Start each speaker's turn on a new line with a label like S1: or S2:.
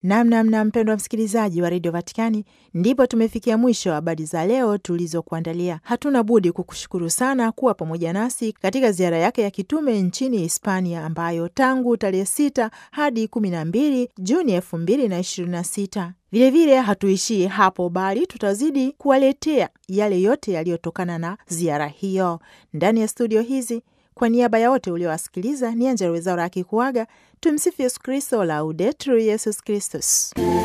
S1: Namnamna mpendwa msikilizaji wa redio Vatikani, ndipo tumefikia mwisho wa habari za leo tulizokuandalia. Hatuna budi kukushukuru sana kuwa pamoja nasi katika ziara yake ya kitume nchini Hispania, ambayo tangu tarehe sita hadi kumi na mbili Juni elfu mbili na ishirini na sita. Vilevile hatuishii hapo, bali tutazidi kuwaletea yale yote yaliyotokana na ziara hiyo ndani ya studio hizi. Kwa niaba ya wote uliowasikiliza, ni Angella Rwezaura akikuaga. Tumsifu Yesu Kristo, Laudetur Yesus Kristus.